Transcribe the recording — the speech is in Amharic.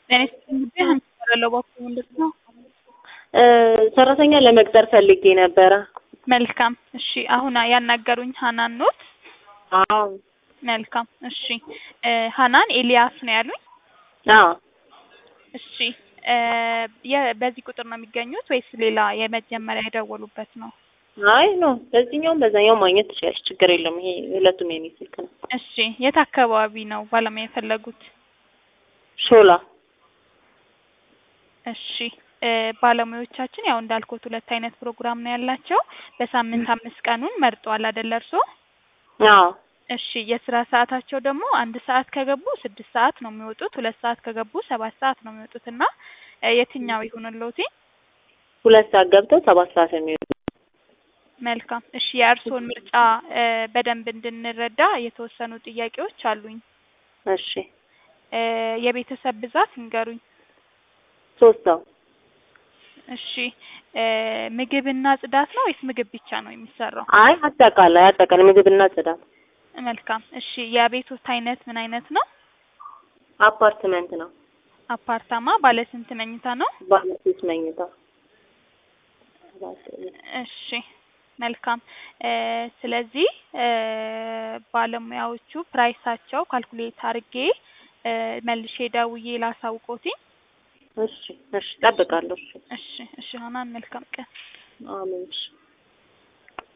ጤና ይስጥልኝ ጉዳይ ሀና እባላለሁ። እባክዎ ምንድን ነው? ሰራተኛ ለመቅጠር ፈልጌ ነበረ። መልካም እሺ። አሁን ያናገሩኝ ሀናን ኖት? አዎ መልካም እሺ። ሀናን ኤልያስ ነው ያሉኝ? አዎ እሺ የ- በዚህ ቁጥር ነው የሚገኙት ወይስ ሌላ የመጀመሪያ የደወሉበት ነው? አይ ኖ በዚህኛውም በዛኛውም ማግኘት ትችላለች፣ ችግር የለም። ይሄ ሁለቱም የኔ ስልክ ነው። እሺ የት አካባቢ ነው ባለሙያ የፈለጉት? ሾላ እሺ ባለሙያዎቻችን ያው እንዳልኩት ሁለት አይነት ፕሮግራም ነው ያላቸው። በሳምንት አምስት ቀኑን መርጠዋል አይደለ እርስዎ? አዎ እሺ የስራ ሰዓታቸው ደግሞ አንድ ሰዓት ከገቡ ስድስት ሰዓት ነው የሚወጡት፣ ሁለት ሰዓት ከገቡ ሰባት ሰዓት ነው የሚወጡት እና የትኛው ይሁንልዎት? ሁለት ሰዓት ገብተው ሰባት ሰዓት የሚወጡ መልካም እሺ የእርስዎን ምርጫ በደንብ እንድንረዳ የተወሰኑ ጥያቄዎች አሉኝ። እሺ የቤተሰብ ብዛት ይንገሩኝ። ሶስት ሰው እሺ ምግብና ጽዳት ነው ወይስ ምግብ ብቻ ነው የሚሰራው? አይ አጠቃላይ አጠቃላይ ምግብና ጽዳት። መልካም እሺ የቤቶት አይነት ምን አይነት ነው? አፓርትመንት ነው። አፓርታማ ባለ ስንት መኝታ ነው? ባለ ሶስት መኝታ። እሺ መልካም ስለዚህ ባለሙያዎቹ ፕራይሳቸው ካልኩሌት አድርጌ መልሼ ደውዬ ላሳውቆት። እሺ እሺ እጠብቃለሁ። እሺ እሺ እሺ ሀናን መልካም ቀን። አሜን። እሺ